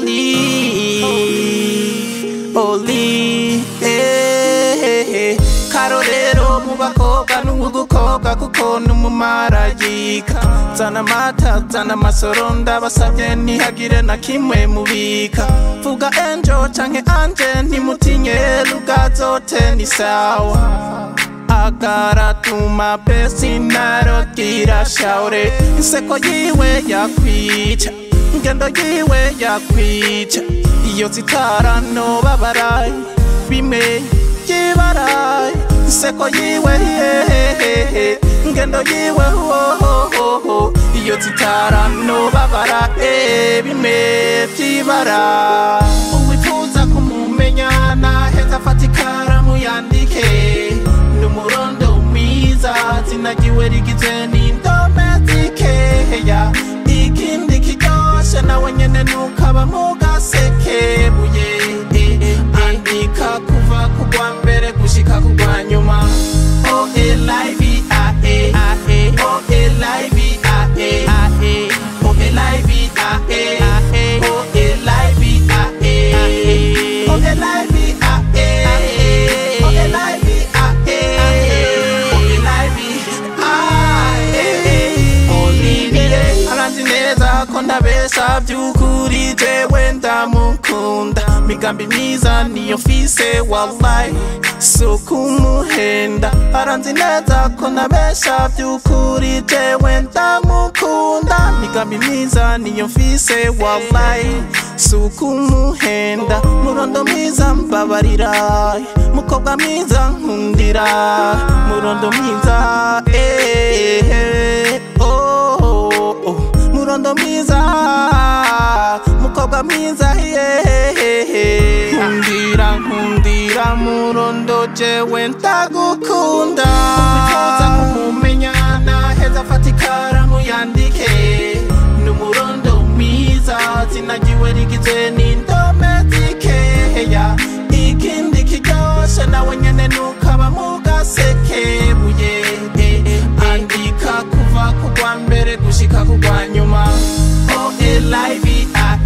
Oli Oli eh, Karorero mu bakobwa n'uwugukobwa kuko n'umumarayika Zana amata zana amasoro ndabasabye ntihagire na kimwe mubika Vuga enjo canke anje ntimutinye rugazote ni sawa agaratuma pesi narogira shaure inseko yiwe yakwica ingendo yiwe yakwica iyo zitara nobabaraye bimwe byibaraye inseko yiwe hehehe ingendo yiwe hohoho iyo zitara nobabara eh, bimwe byibara uwifuza kumumenya naheza afata ikaramu yandike n'umurondo mwiza zinagiwe rigizwe n'indome zikeya ikindi kiryoshe nawe nyene nukaba mu gasekebuye andika kuva kugwa mbere gushika kugwa nyuma o elive ae ae o elive ae ae o elive ae ae o elive ae ae o elive ae o elive aranzi neza ko ndabesha by'ukuri jewe ndamukunda migambi myiza niyo mfise wallahi so kumuhenda aranzi neza ko ndabesha by'ukuri jewe ndamukunda migambi myiza niyo mfise wallahi so kumuhenda murondo mwiza mbabarira mukobwa mwiza nkundira murondo mwiza eh, eh, oh, oh, oh. murondo mwiza mukobwa mwiza yehehe nkundira nkundira murondo jewe ndagukunda wifuza kumumenya naheza afata ikaramu yandike n'umurondo mwiza zinagiwe rigizwe n'indome zikeya ikindi kiryoshe nawe nyene nukaba mu gasekebuye andika kuva kugwa mbere gushika kugwa nyuma o elive ae